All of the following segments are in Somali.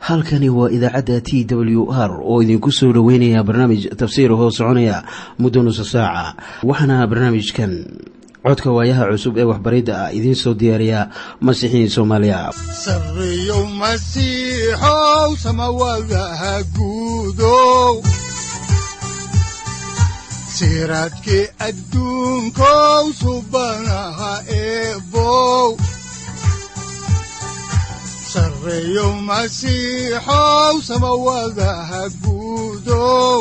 halkani waa idaacadda t w r oo idinku soo dhoweynaya barnaamij tafsiir hoo soconaya muddo nusa saaca waxaana barnaamijkan codka waayaha cusub ee waxbaridda ah idiin soo diyaariya masiixiin soomaaliya sareyow masiixow samawadaha guudow siraadkii adduunkow subanaha eebow sareyow masiixow samawadaha guudow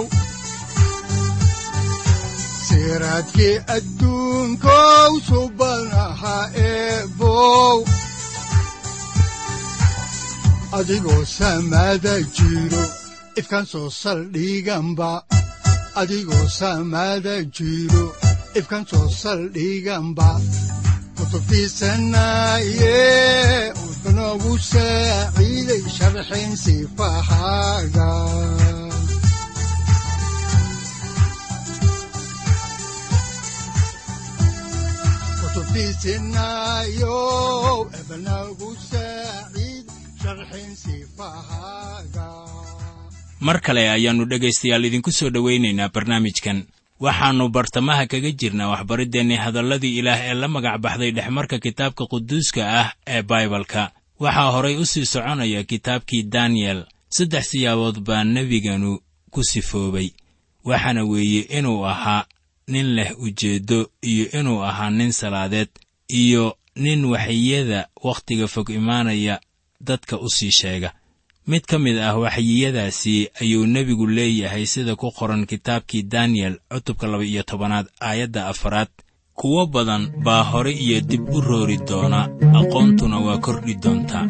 siraadkii adduunkow subanaha eebow adigoo samaada jiro ifkaan soo saldhiganba adigoo samaada jiro ifkaan soo saldhiganba kutubtiisanaye udanogu saaciiday sharxin sifahaaga kutubtiisinayo ebanagu saaciid sharxin sifahaaga mar kale ayaannu dhegaystayaal idinku soo dhowaynaynaa barnaamijkan waxaannu bartamaha kaga jirnaa waxbariddeenni hadalladii ilaah ee la magac baxday dhexmarka kitaabka quduuska ah ee baibalka waxaa horay u sii soconaya kitaabkii daniyel saddex siyaabood baa nebiganu ku sifoobay waxaana weeye inuu ahaa nin leh ujeeddo iyo inuu ahaa nin salaadeed iyo nin waxyiyada wakhtiga fog imaanaya dadka u sii sheega mid ka mid ah waxyiyadaasi ayuu nebigu leeyahay sida ku qoran kitaabkii daniyel cutubka laba iyo tobanaad aayadda afaraad kuwo badan baa hore iyo dib u roori doona aqoontuna waa kordhi doontaa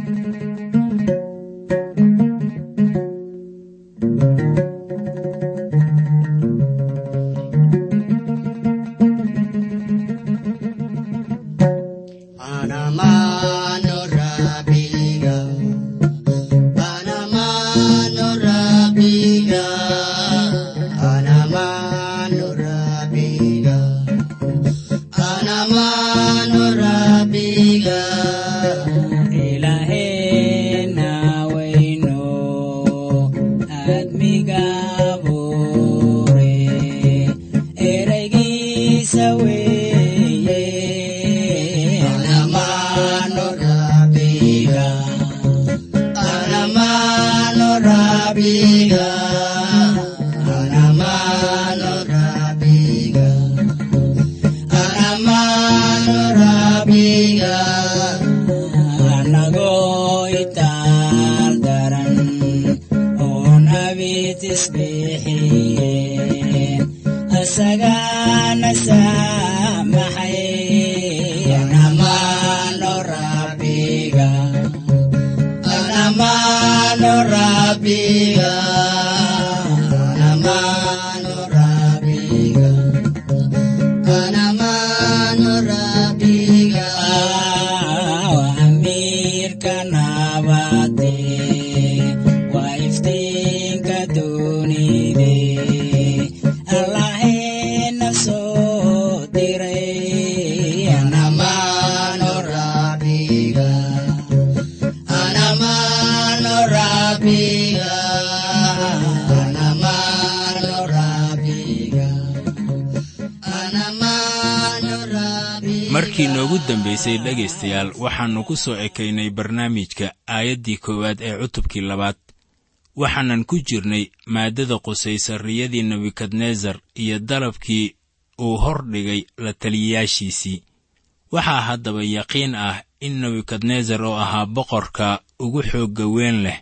markii noogu dambaysay dhegaystayaal waxaannu ku soo ekaynay barnaamijka aayaddii koowaad ee cutubkii labaad waxaanan ku jirnay maaddada qusaysa riyadii nebukadnesar iyo dalabkii uu hor dhigay la taliyayaashiisii waxaa haddaba yaqiin ah in nebukadnesar oo ahaa boqorka ugu xoogga weyn leh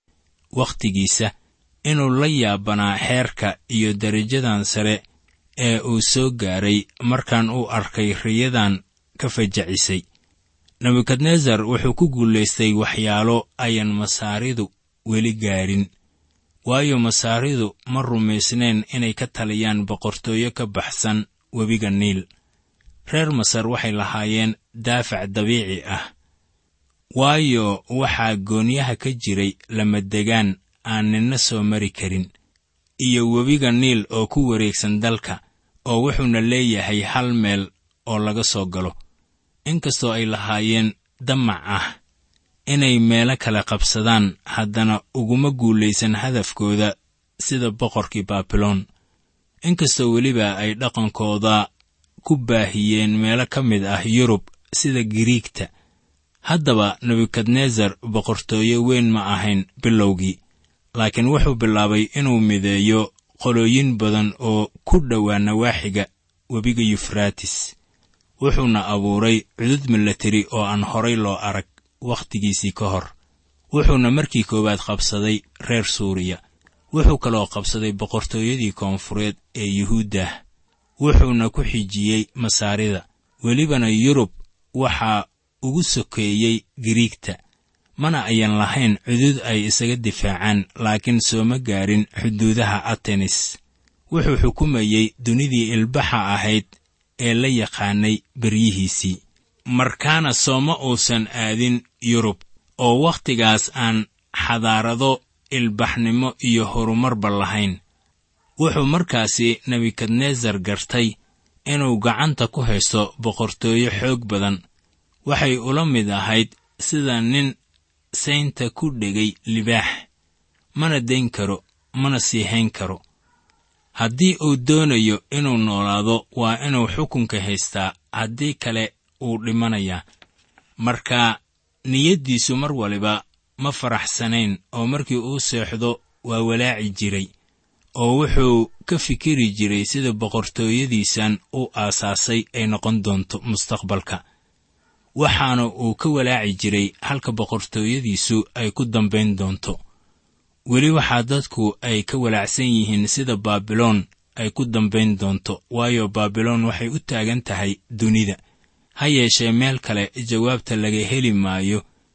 wakhtigiisa inuu la yaabanaa xeerka iyo derajadan sare ee uu soo gaaray markaan uu arkay riyadan ka fajacisay nebukadnesar wuxuu ku guulaystay waxyaalo ayan masaaridu weli gaadhin waayo masaaridu ma rumaysnayn inay ka taliyaan boqortooyo ka baxsan webiga niil reer masar waxay lahaayeen daafac dabiici ah waayo waxaa goonyaha ka jiray lamadegaan aan ninna soo mari karin iyo webiga niil oo ku wareegsan dalka oo wuxuuna leeyahay hal meel oo laga soo galo inkastoo ay lahaayeen damac ah inay meelo kale qabsadaan haddana uguma guulaysan hadafkooda sida boqorkii baabiloon inkastoo weliba ay dhaqankooda ku baahiyeen meelo ka mid ah yurub sida giriigta haddaba nebukadnesar boqortooye weyn ma ahayn bilowgii laakiin wuxuu bilaabay inuu mideeyo qolooyin badan oo ku dhowaa nawaaxiga webiga yufraatis wuxuuna abuuray cudud milateri oo aan horay loo arag wakhtigiisii ka hor wuxuuna markii koowaad qabsaday reer suuriya wuxuu kaloo qabsaday boqortooyadii koonfureed ee yuhuuddah wuxuuna ku xijiyey masaarida welibana yurub waxaa ugu sokeeyey giriigta mana ayan lahayn cudud ay isaga difaacaan laakiin sooma gaarin xuduudaha atenis wuxuu xukumayey dunidii ilbaxa ahayd ee la yaqaanay beryihiisii markaana sooma uusan aadin yurub oo wakhtigaas aan xadaarado ilbaxnimo iyo horumarba lahayn wuxuu markaasi nebukadnesar gartay inuu gacanta ku haysto boqortooyo xoog badan waxay ula mid ahayd sida nin saynta ku dhegay libaax mana dayn karo mana sii hayn karo haddii uu doonayo inuu noolaado waa inuu xukunka haystaa haddii kale uu dhimanayaa marka niyaddiisu mar waliba ma faraxsanayn oo markii uu seexdo waa walaaci jiray oo wuxuu ka fikiri jiray sida boqortooyadiisan u aasaasay ay noqon doonto mustaqbalka waxaana uu ka walaaci jiray halka boqortooyadiisu ay ku dambayn doonto weli waxaa dadku ay ka walaacsan yihiin sida baabiloon ay ku dambayn doonto waayo baabiloon waxay u taagan tahay dunida ha yeeshee meel kale jawaabta laga heli maayo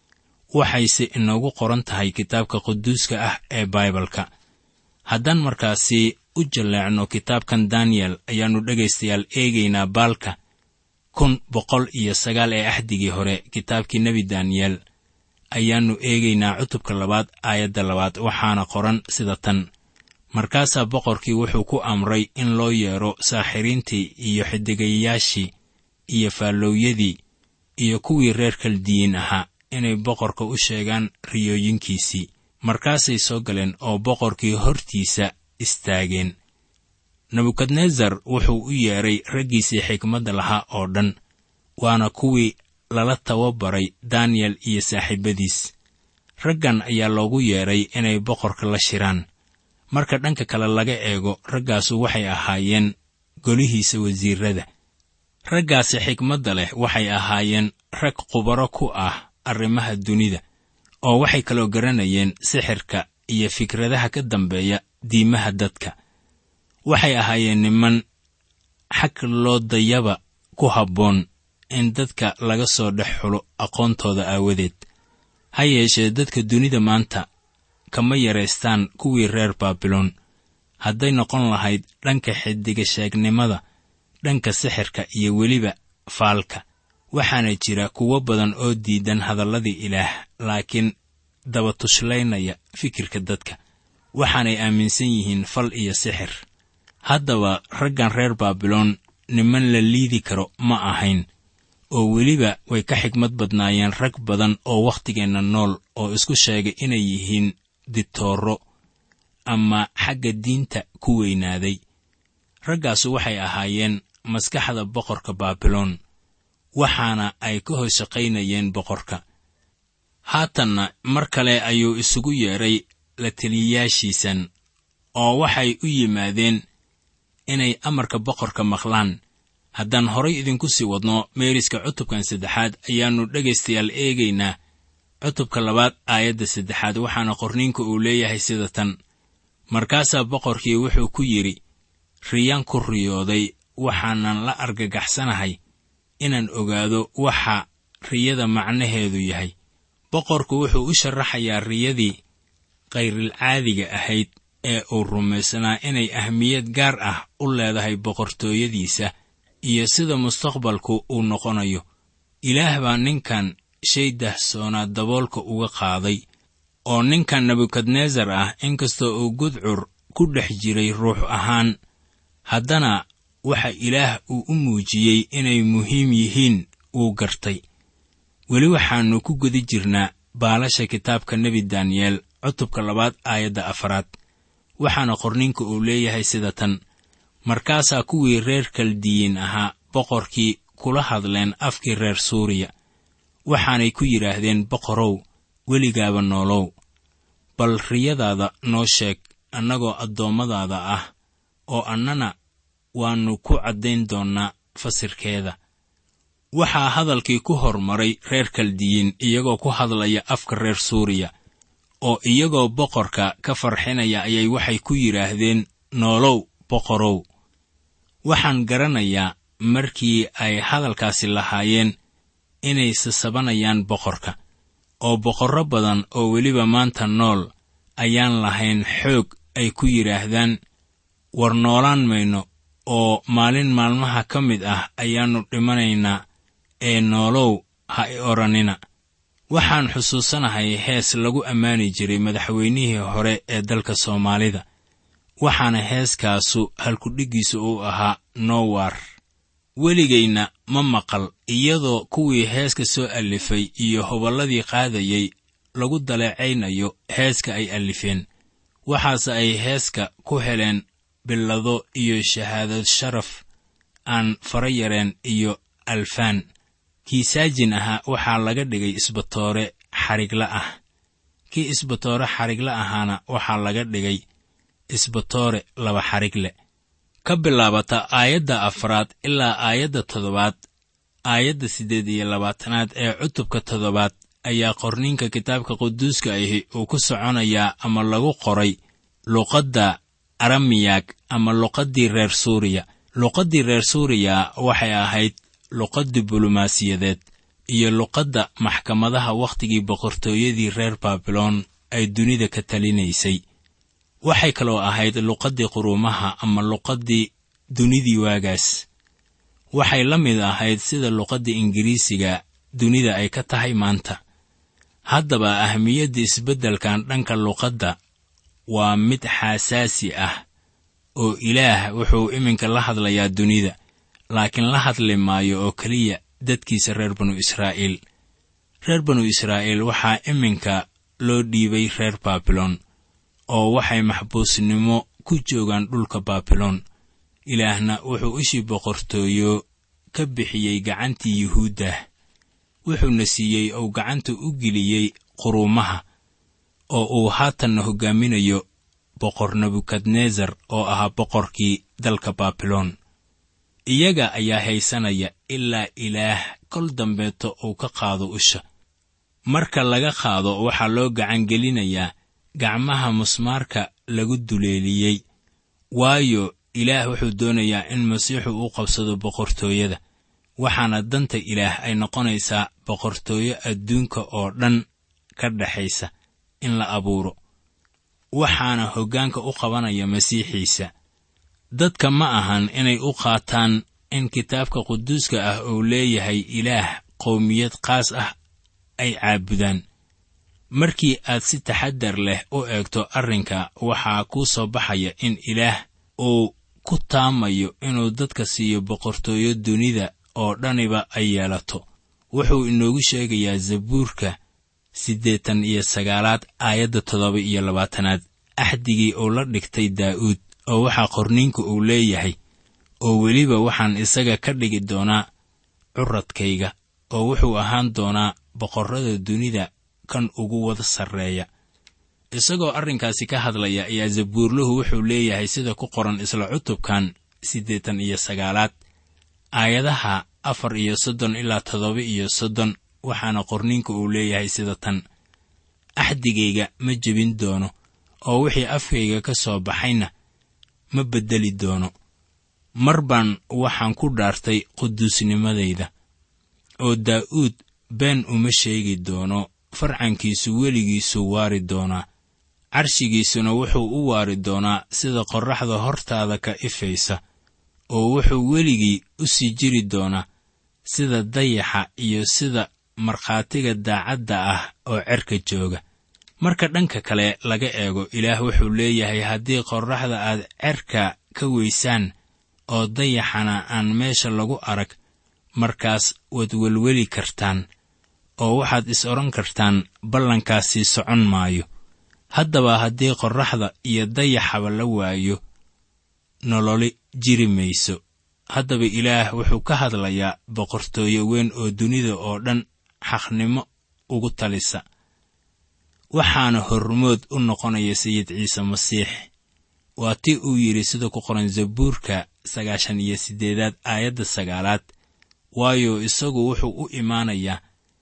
waxayse inoogu qoran tahay kitaabka quduuska ah ee baibalka haddaan markaasi u jalleecno kitaabkan daniyel ayaannu dhegaystayaal eegaynaa baalka kun boqol iyo sagaal ee axdigii hore kitaabkii nebi daniyel ayaannu eegaynaa cutubka labaad aayadda labaad waxaana qoran sida tan markaasaa boqorkii wuxuu ku amray in loo yeedho saaxiriintii iyo xidigayayaashii iyo faalloowyadii iyo kuwii reer kaldiyiin ahaa inay boqorka u sheegaan riyooyinkiisii markaasay soo galeen oo boqorkii hortiisa istaageen nebukadnesar wuxuu u yeedhay raggiisii xikmadda lahaa oo dhan waana kuwii lala tababaray daniyel iyo saaxiibadiis raggan ayaa loogu yeedhay inay boqorka la shiraan marka dhanka kale laga eego raggaasu waxay ahaayeen golihiisa wasiirrada raggaasi xikmadda leh waxay ahaayeen rag khubaro ku ah arrimaha dunida oo waxay kaloo garanayeen sixirka iyo fikradaha ka dambeeya diimaha dadka waxay ahaayeen niman xag loo dayaba ku habboon in dadka laga soo dhex xulo aqoontooda aawadeed ha yeeshee dadka dunida maanta kama yaraystaan kuwii reer baabiloon hadday noqon lahayd dhanka xidiga sheegnimada dhanka sixirka iyo weliba faalka waxaana jira kuwo badan oo diidan hadalladii ilaah laakiin dabatuslaynaya fikirka dadka waxaanay aaminsan yihiin fal iyo sixir haddaba raggan reer baabiloon niman la liidi karo ma ahayn oo weliba way ka xigmad badnaayeen rag badan oo wakhtigeenna nool oo isku sheegay inay yihiin ditooro ama xagga diinta ku weynaaday raggaasu waxay ahaayeen maskaxda boqorka baabiloon waxaana ay ka hoos shaqaynayeen boqorka haatanna mar kale ayuu isugu yeedhay la teliyayaashiisan oo waxay u yimaadeen inay amarka boqorka maqlaan haddaan horay idinku sii wadno meeriska cutubkan saddexaad ayaannu dhegaystayaal eegaynaa cutubka labaad aayadda saddexaad waxaana qorniinka uu leeyahay sida tan markaasaa boqorkii wuxuu ku yidhi riyaan ku riyooday waxaanan la argagaxsanahay inaan ogaado waxa riyada macnaheedu yahay boqorku wuxuu u sharaxayaa riyadii khayrilcaadiga ahayd ee uu rumaysnaa inay ahmiyad gaar ah u leedahay boqortooyadiisa iyo sida mustaqbalku uu noqonayo ilaah baa ninkan shay dahsoonaa daboolka uga qaaday oo ninkan nebukadnesar ah inkastoo uu gudcur ku dhex jiray ruux ahaan haddana waxa ilaah uu u muujiyey inay muhiim yihiin wuu gartay weli waxaannu ku guda jirnaa baalasha kitaabka nebi daniyeel cutubka labaad aayadda afaraad waxaana qorninka uu leeyahay sida tan markaasaa kuwii reer kaldiyiin ahaa boqorkii kula hadleen afkii reer suuriya waxaanay ku yidhaahdeen boqorow weligaaba noolow bal riyadaada noo sheeg annagoo addoommadaada ah oo annana waannu ku caddayn doonnaa fasirkeeda waxaa hadalkii ku hormaray reer kaldiyiin iyagoo ku hadlaya afka reer suuriya oo iyagoo boqorka ka farxinaya ayay waxay ku yidhaahdeen noolow boqorow waxaan garanayaa markii ay hadalkaasi lahaayeen inay sasabanayaan boqorka oo boqorro badan oo weliba maanta nool ayaan lahayn xoog ay ku yidhaahdaan war noolaan mayno oo maalin maalmaha ka mid ah ayaannu dhimanaynaa ee noolow ha i odhanina waxaan xusuusanahay hees lagu ammaani jiray madaxweynihii hore ee dalka soomaalida waxaana heeskaasu halkudhiggiisa uu ahaa nowar weligayna ma maqal iyadoo kuwii heeska soo allifay iyo hoballadii qaadayay lagu daleecaynayo heeska ay allifeen waxaase ay heeska ku heleen billado iyo shahaadad sharaf aan fara yareen iyo alfaan kii saajin ahaa waxaa laga dhigay isbatoore xarigla ah kii isbatoore xarigla ahaana waxaa laga dhigay isbatoore laba xarigle ka bilaabata aayadda afraad ilaa aayadda toddobaad aayadda siddeed iyo labaatanaad ee cutubka toddobaad ayaa qorninka kitaabka quduuska ahi uu ku soconayaa ama lagu qoray luqadda aramiyag ama luqaddii reer suuriya luqaddii reer suuriya waxay ahayd luqad diblomaasiyadeed iyo luqadda maxkamadaha wakhtigii boqortooyadii reer baabiloon ay dunida ka talinaysay waxay kaloo ahayd luqaddii quruumaha ama luqaddii dunidii waagaas waxay la mid ahayd sida luqadda ingiriisiga dunida ay ka tahay maanta haddaba ahmiyadda isbeddelkan dhanka luqadda waa mid xaasaasi ah oo ilaah wuxuu iminka la hadlayaa dunida laakiin la hadli maayo oo keliya dadkiisa reer banu israa'iil reer banu israa'iil waxaa iminka loo dhiibay reer baabiloon oo waxay maxbuusnimo ku joogaan dhulka baabiloon ilaahna wuxuu ishii boqortooyo ka bixiyey gacantii yuhuuddah wuxuuna siiyey ou gacanta u geliyey quruumaha oo uu haatanna hoggaaminayo boqor nebukadnesar oo ahaa boqorkii dalka baabiloon iyaga ayaa haysanaya ilaa ilaah kol dambeeto uu ka qaado usha marka laga qaado waxaa loo gacangelinayaa gacmaha musmaarka lagu duleeliyey waayo ilaah wuxuu doonayaa in masiixu u qabsado boqortooyada waxaana danta ilaah ay noqonaysaa boqortooyo adduunka oo dhan ka dhexaysa in la abuuro waxaana hoggaanka u qabanaya masiixiisa dadka ma ahan inay u qaataan in kitaabka quduuska ah uu leeyahay ilaah qowmiyad qaas ah ay caabudaan markii aad si taxaddar leh u eegto arrinka waxaa kuu soo baxaya in ilaah uu ku taamayo inuu dadka siiyo boqortooyo dunida oo dhaniba ay yeelato wuxuu inoogu sheegayaa zabuurka siddeetan iyo sagaalaad aayadda toddoba iyo labaatanaad axdigii uu la dhigtay daa'uud oo waxaa qorniinku uu leeyahay oo weliba waxaan isaga ka dhigi doonaa curadkayga oo wuxuu ahaan doonaa boqorrada dunida kan ugu wada sarreeya isagoo arrinkaasi ka hadlaya ayaa zabuurluhu wuxuu leeyahay sida ku qoran isla cutubkan siddeetan iyo sagaalaad aayadaha afar iyo soddon ilaa toddoba iyo soddon waxaana qorniinka uu leeyahay sida tan axdigayga ma jebin doono oo wixii afkayga ka soo baxayna ma beddeli doono mar baan waxaan ku dhaartay quduusnimadayda oo daa'uud been uma sheegi doono farcankiisu weligiisuu waari doonaa carshigiisuna wuxuu u waari doonaa sida qorraxda hortaada ka ifaysa oo wuxuu weligii u sii jiri doonaa sida dayaxa iyo sida markhaatiga daacadda ah oo cerka jooga marka dhanka kale laga eego ilaah wuxuu leeyahay haddii qorraxda aad cerka ka weysaan oo dayaxana aan meesha lagu arag markaas waad welweli kartaan oo waxaad is odhan kartaan ballankaasi socon maayo haddaba haddii qorraxda iyo dayaxaba la waayo nololi jiri mayso haddaba ilaah wuxuu ka hadlayaa boqortooyo weyn oo dunida oo dhan xaqnimo ugu talisa waxaana hormood u noqonaya sayid ciise masiix waa ti uu yidhi sida ku qoran zabuurka sagaashan iyo siddeedaad aayadda sagaalaad waayo isagu wuxuu u imaanayaa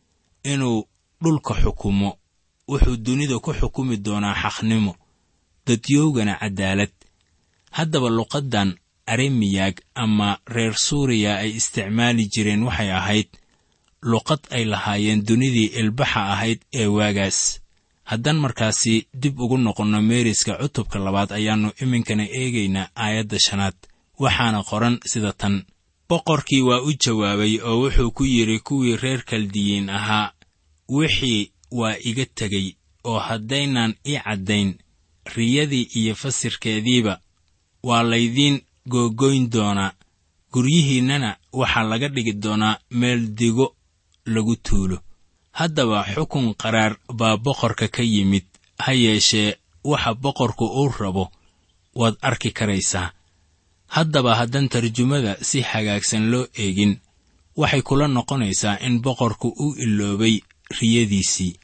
inuu dhulka xukumo wuxuu dunida ku xukumi doonaa xaqnimo dadyoogana caddaalad haddaba luqaddan aremiyag ama reer suuriya ay isticmaali jireen waxay ahayd luqad ay lahaayeen dunidii ilbaxa ahayd ee waagaas haddaan markaasi dib ugu noqonno meeriska cutubka labaad ayaannu iminkana eegaynaa aayadda shanaad waxaana qoran sida tan boqorkii waa u jawaabay oo wuxuu ku yidhi kuwii reer kaldiyiin ahaa wixii waa iga tegey oo haddaynaan ii caddayn riyadii iyo fasirkeediiba waa laydiin googoyn doonaa guryihiinnana waxaa laga dhigi doonaa meel digo lagu tuulo haddaba xukun qaraar baa boqorka ka yimid ha yeeshee waxa boqorku uu rabo waad arki karaysaa haddaba haddaan tarjumada si hagaagsan loo eegin waxay kula noqonaysaa in boqorku uu iloobay riyadiisii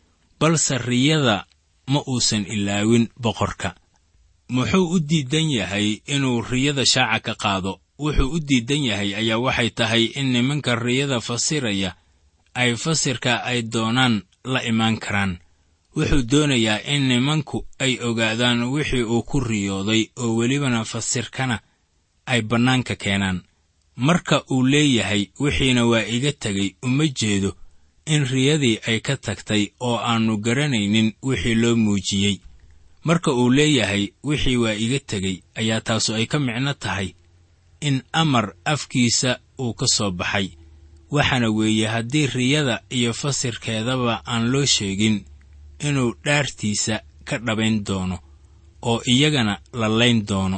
balse riyada ma uusan ilaawin boqorka muxuu u diidan yahay inuu riyada shaaca ka qaado wuxuu u diidan yahay ayaa waxay tahay in nimanka riyada fasiraya ay fasirka ay doonaan la imaan karaan wuxuu doonayaa in nimanku ay ogaadaan wixii uu ku riyooday oo welibana fasirkana ay bannaanka keenaan marka uu leeyahay wixiina waa iga tegay uma jeedo in riyadii ay ka tagtay oo aannu garanaynin wixii loo muujiyey marka uu leeyahay wixii waa iga tegey ayaa taasu ay ka micno tahay in amar afkiisa uu ka soo baxay waxaana weeye haddii riyada iyo fasirkeedaba aan loo sheegin inuu dhaartiisa ka dhabayn doono oo iyagana la layn doono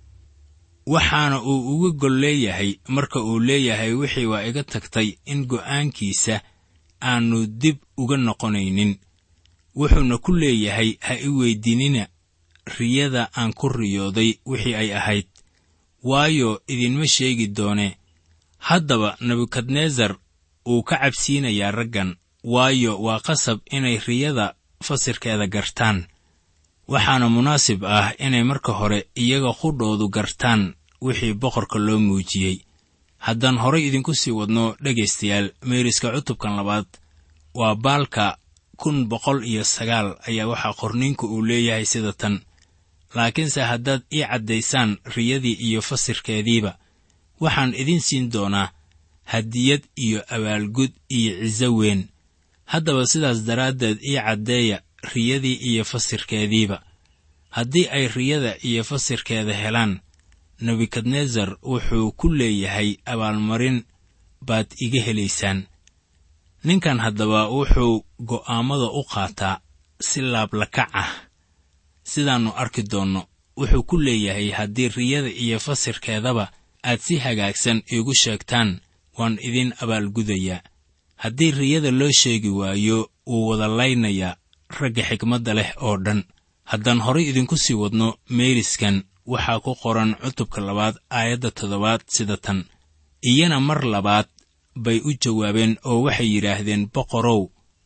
waxaana uu uga gol leeyahay marka uu leeyahay wixii waa iga tagtay in go'aankiisa aannu dib uga noqonaynin wuxuuna ku leeyahay ha i weyddiinina riyada aan ku riyooday wixii ay ahayd waayo idinma sheegi doone haddaba nebukadnesar uu ka cabsiinayaa raggan waayo waa qasab inay riyada fasirkeeda gartaan waxaana munaasib ah inay marka hore iyaga qudhoodu gartaan wixii boqorka loo muujiyey haddaan horay idinku sii wadno dhegaystayaal meeriska cutubkan labaad waa baalka kun boqol iyo sagaal ayaa waxaa qorniinku uu leeyahay sida tan laakiinse haddaad ii caddaysaan riyadii iyo fasirkeediiba waxaan idin siin doonaa hadiyad iyo abaalgud iyo ciso weyn haddaba sidaas daraaddeed ii caddeeya riyadii iyo fasirkeediiba haddii ay riyada iyo fasirkeeda helaan nebukadnesar wuxuu ku leeyahay abaalmarin baad iga helaysaan ninkan haddaba wuxuu go'aammada u qaataa si laablakac ah sidaannu arki doonno wuxuu ku leeyahay haddii riyada iyo fasirkeedaba aad si hagaagsan iigu sheegtaan waan idin abaalgudayaa haddii riyada loo sheegi waayo wuu wada laynayaa ragga xigmadda leh oo dhan haddaan horay idinku sii wadno meeriskan waxaa ku qoran cutubka labaad aayadda toddobaad sida tan iyana mar labaad bay u jawaabeen oo waxay yidhaahdeen boqorow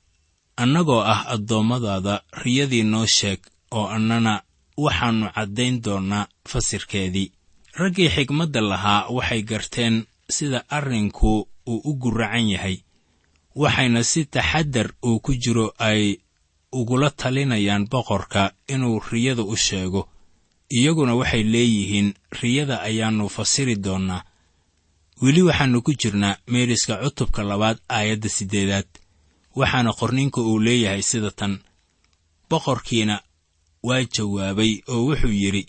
annagoo ah addoommadaada riyadii noo sheeg oo annana waxaannu caddayn doonnaa fasirkeedii raggii xigmadda lahaa waxay garteen sida arrinku uu u guracan yahay waxayna si taxaddar uu ku jiro ay ugula talinayaan boqorka inuu riyada u sheego iyaguna waxay leeyihiin riyada ayaannu fasiri doonnaa weli waxaannu ku jirnaa meeriska cutubka labaad aayadda siddeedaad waxaana qorninka uu leeyahay sida tan boqorkiina waa jawaabay oo wuxuu yidhi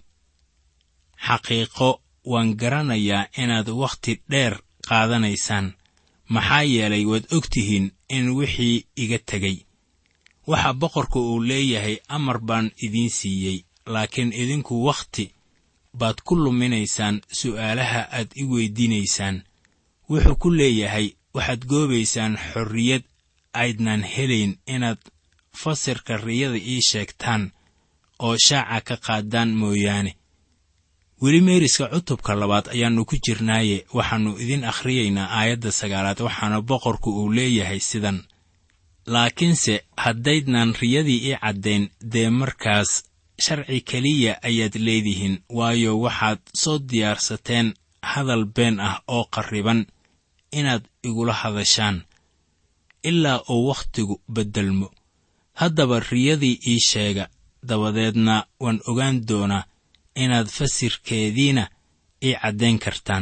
xaqiiqo waan garanayaa inaad wakhti dheer qaadanaysaan maxaa yeelay waad og tihiin in wixii iga tegey waxa boqorka uu leeyahay amar baan idiin siiyey laakiin idinku wakhti baad ku luminaysaan su'aalaha aad i weyddiinaysaan wuxuu ku leeyahay waxaad goobaysaan xorriyad aydnan helayn inaad fasirka riyada ii sheegtaan oo shaaca ka qaadaan mooyaane weli meeriska cutubka labaad ayaannu ku jirnaaye waxaannu idin akhriyaynaa aayadda sagaalaad waxaana boqorku uu leeyahay sidan laakiinse haddaydnan riyadii ii caddayn dee markaas sharci keliya ayaad leedihiin waayo waxaad soo diyaarsateen hadal been ah oo qarriban inaad igula hadashaan ilaa uu wakhtigu beddelmo haddaba riyadii ii sheega dabadeedna waan ogaan doonaa inaad fasirkeediina ii caddayn kartaan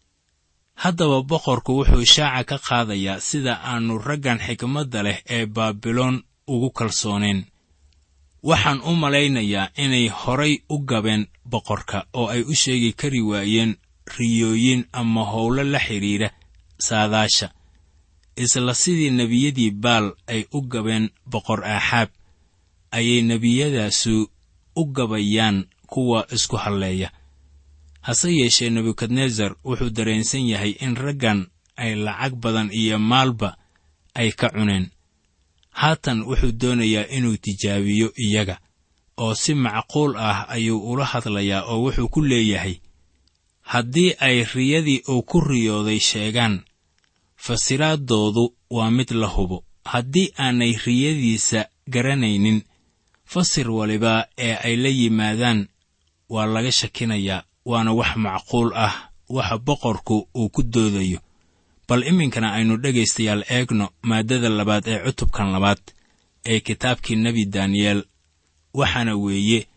haddaba boqorku wuxuu shaaca ka qaadayaa sida aannu raggan xikmadda leh ee baabiloon ugu kalsoonayn waxaan u malaynayaa inay horay u gabeen boqorka oo ay u sheegi kari waayeen riyooyin ama howlo la xidhiidha saadaasha isla sidii nebiyadii baal ay u gabeen boqor aaxaab ayay nebiyadaasu u gabayaan kuwa isku halleeya hase yeeshee nebukadnesar wuxuu dareensan yahay in raggan ay lacag badan iyo maalba ay ka cuneen haatan wuxuu doonayaa inuu tijaabiyo iyaga oo si macquul ah ayuu ula hadlayaa oo wuxuu ku leeyahay haddii ay riyadii uu ku riyooday sheegaan fasiraaddoodu waa mid la hubo haddii aanay riyadiisa garanaynin fasir waliba ee ay la yimaadaan waa laga shakinayaa waana wax macquul ah waxa boqorku uu ku doodayo bal iminkana aynu dhegaystayaal eegno maaddada labaad ee cutubkan labaad ee kitaabkii nebi daniyeel waxaana weeye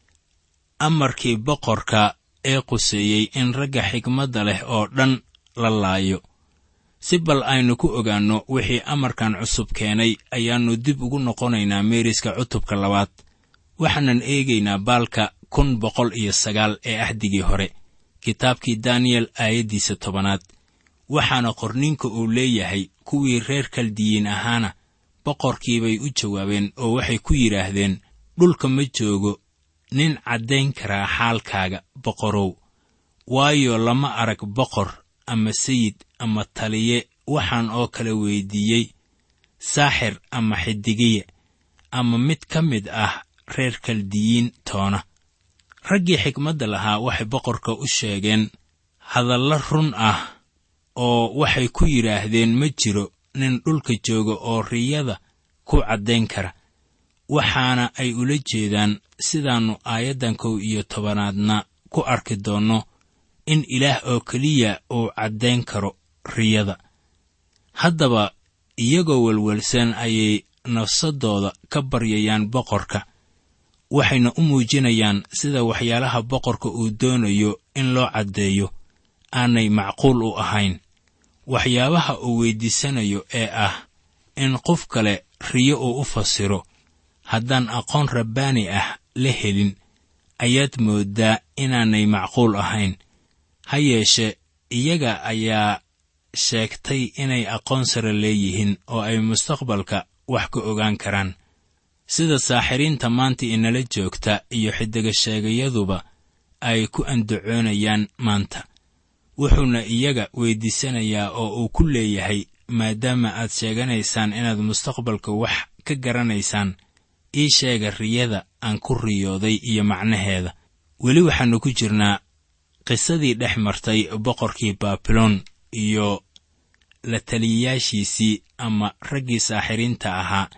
amarkii boqorka ee quseeyey in ragga xigmadda leh oo dhan la laayo si bal aynu ku ogaanno wixii amarkan cusub keenay ayaannu dib ugu noqonaynaa meeriska cutubka labaad waxaanan eegaynaa baalka kun boqol iyo sagaal ee ahdigii hore kitaabkii daniyel aayaddiisa tobanaad waxaana qorninka uu leeyahay kuwii reer kaldiyiin ahaana boqorkiibay u jawaabeen oo waxay ku yidhaahdeen dhulka ma joogo nin caddayn karaa xaalkaaga boqorow waayo lama arag boqor ama sayid ama taliye waxaan oo kale weyddiiyey saaxir ama xidigiye ama mid ka mid ah reer kaldiyiin toona raggii xikmadda lahaa waxay boqorka u sheegeen hadallo run ah oo waxay ku yidhaahdeen ma jiro nin dhulka jooga oo riyada ku caddayn kara waxaana ay ula jeedaan sidaannu aayaddan kow iyo tobanaadna ku arki doonno in ilaah oo keliya uu caddayn karo riyada haddaba iyagoo welwelsan ayay nafsaddooda ka baryayaan boqorka waxayna u muujinayaan sida waxyaalaha boqorka uu doonayo in loo caddeeyo aanay macquul u ahayn waxyaabaha uu weyddiisanayo ee ah in qof kale riyo uu u fasiro haddaan aqoon rabbaani ah la helin ayaad mooddaa inaanay macquul ahayn ha yeeshe iyaga ayaa sheegtay inay aqoon sare leeyihiin oo ay mustaqbalka wax ka ogaan karaan sida saaxiriinta maanta inala joogta iyo xidiga sheegayaduba ay ku andacoonayaan maanta wuxuuna iyaga weyddiisanayaa oo uu ku leeyahay maadaama aad sheeganaysaan inaad mustaqbalka wax ka garanaysaan ii sheega riyada aan ku riyooday iyo macnaheeda weli waxaannu ku jirnaa qisadii dhex martay boqorkii baabiloon iyo la taliyayaashiisii ama raggii saaxiriinta ahaa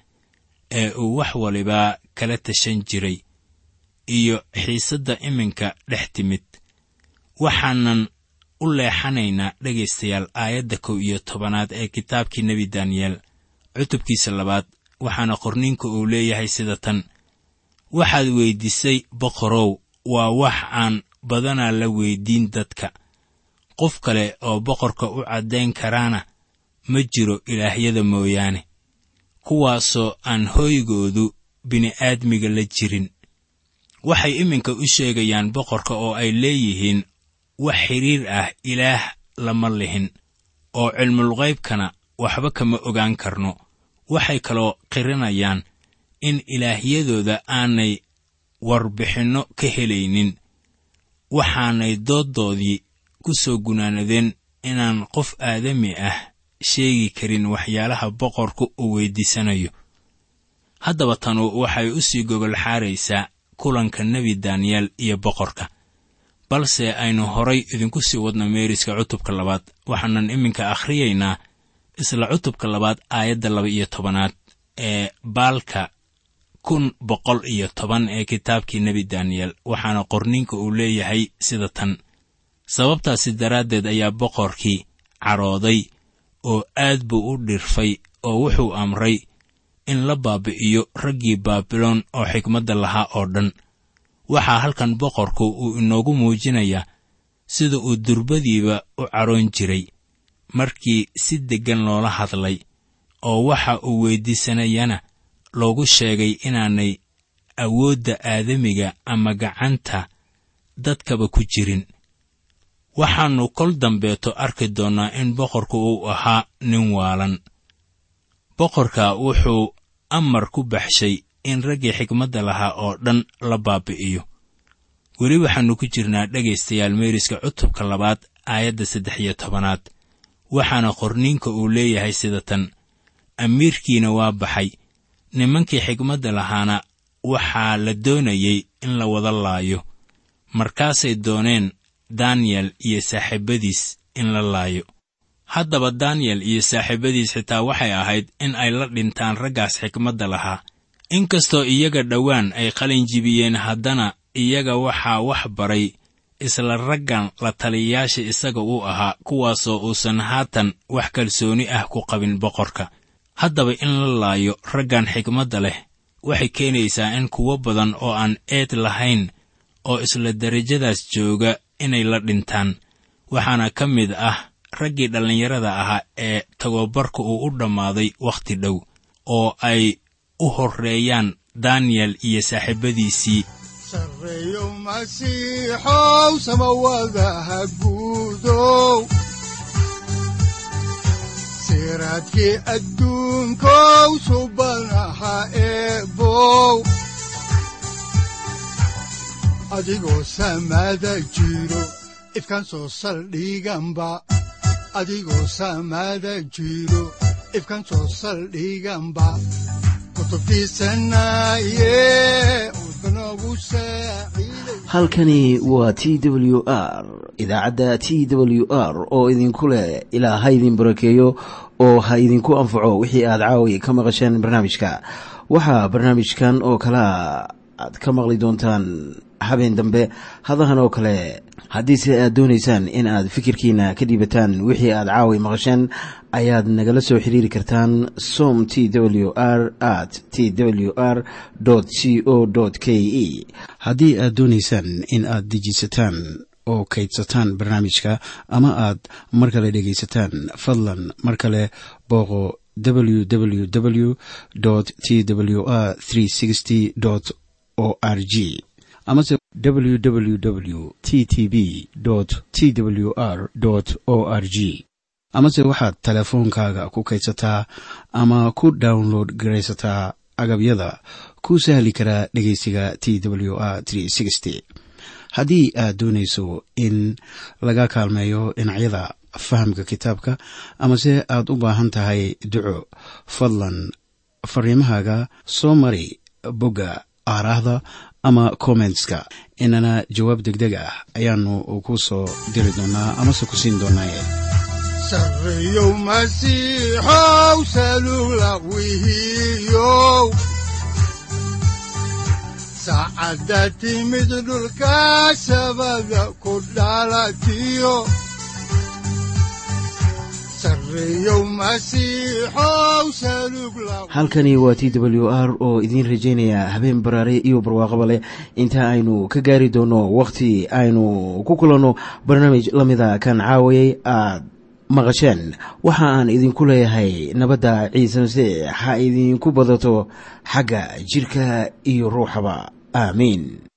ee uu wax waliba kala tashan jiray iyo xiisadda iminka dhex timid waxaanan u leexanaynaa dhegaystayaal aayadda kow iyo tobanaad ee kitaabkii nebi daniyeel cutubkiisa labaad waxaana qorniinku uu leeyahay sida tan waxaad weyddiisay boqorow waa wax aan badanaa la weyddiin dadka qof kale oo boqorka u caddayn karaana ma jiro ilaahyada mooyaane kuwaasoo aan hooygoodu bini'aadmiga la jirin waxay iminka u sheegayaan boqorka oo ay leeyihiin wax xidhiir ah ilaah lama lihin oo cilmulqaybkana waxba kama ogaan karno waxay kaloo qirinayaan in ilaahyadooda aanay warbixinno ka helaynin waxaanay dooddoodii ku soo gunaanadeen inaan qof aadami ah sheegi karin waxyaalaha boqorku uu weyddiisanayo haddaba tanu waxay u sii gogol xaaraysaa kulanka nebi daniyeel iyo boqorka balse aynu horay idinku sii wadno meeriska cutubka labaad waxaanan iminka akhriyaynaa isla cutubka labaad aayadda laba iyo tobanaad ee baalka kun boqol iyo toban ee kitaabkii nebi daniyeel waxaana qorninka uu leeyahay sida tan sababtaasi daraaddeed ayaa boqorkii cadhooday oo aad buu u dhirfay oo wuxuu amray in la baabi'iyo raggii baabiloon oo xikmadda lahaa oo dhan waxaa halkan boqorku uu inoogu muujinayaa sida uu durbadiiba u cadhoon jiray markii si deggan loola hadlay oo waxa uu weyddiisanayana loogu sheegay inaanay awoodda aadamiga ama gacanta dadkaba ku jirin waxaannu kol dambeeto arki doonnaa in boqorku uu ahaa nin waalan boqorka wuxuu amar ku baxshay in raggii xikmadda lahaa oo dhan la baabi'iyo weli waxaannu ku jirnaa dhegaystayaal meeriska cutubka labaad aayadda saddex iyo tobanaad waxaana qorniinka uu leeyahay sida tan amiirkiina waa baxay nimankii xikmadda lahaana waxaa la doonayey in la wada laayo markaasay dooneen daniyel iyo saaxiibadiis in la laayo haddaba daniyel iyo saaxiibadiis xitaa waxay ahayd in ay la dhintaan raggaas xikmadda lahaa inkastoo iyaga dhowaan ay qalin jibiyeen haddana iyaga waxaa wax baray isla raggan la taliyayaasha isaga uu ahaa kuwaasoo uusan haatan wax kalsooni ah ku qabin boqorka haddaba in la laayo raggan xikmadda leh waxay keenaysaa in kuwo badan oo aan eed lahayn oo isla derajadaas jooga inay la dhintaan waxaana ka mid ah raggii dhallinyarada ahaa ee tagobarka uu u dhammaaday wakhti dhow oo ay u horreeyaan daniyel iyo saaxiibadiisii sarreeyo masiixow samawadaha guudow siraadkii adduunkow subanaha eebow adigoo samaada jiro ifkaan soo saldhiganba adigoo samaada jiro ifkaan soo saldhiganba halkani waa t w r idaacadda t w r oo idinku leh ilaa ha idin barakeeyo oo ha idinku anfaco wixii aad caawi ka maqasheen barnaamijka waxaa barnaamijkan oo kalaa aad ka maqli doontaan habeen dambe hadahan oo kale haddiise aad doonaysaan in aad fikirkiina ka dhiibataan wixii aad caawi maqasheen ayaad nagala soo xiriiri kartaan som t w r at t w r c o k e haddii aad doonaysaan in aad dejiisataan oo kaydsataan barnaamijka ama aad mar kale dhegaysataan fadlan mar kale booqo www t w r o r g amase www t t b t w r o r g amase waxaad teleefoonkaaga ku kaydsataa ama ku download garaysataa agabyada ku sahli karaa dhegeysiga t w r haddii aad doonayso in laga kaalmeeyo dhinacyada fahamka kitaabka amase aad u baahan tahay duco fadlan fariimahaaga soo mari bogga aaraahda ama kommentska inana jawaab degdeg ah ayaanu ku soo diri doonaa amase ku siin doonaaye sarreeyow masiixow salula wihiyow saacadda timid dhulka sabada ku dhalatiyo halkani waa t w r oo idiin rajaynaya habeen baraare iyo barwaaqaba leh inta aynu ka gaari doono wakhti aynu ku kulanno barnaamij la mida kan caawayay aad maqasheen waxa aan idinku leeyahay nabadda ciise masiix ha idinku badato xagga jidhka iyo ruuxaba aamiin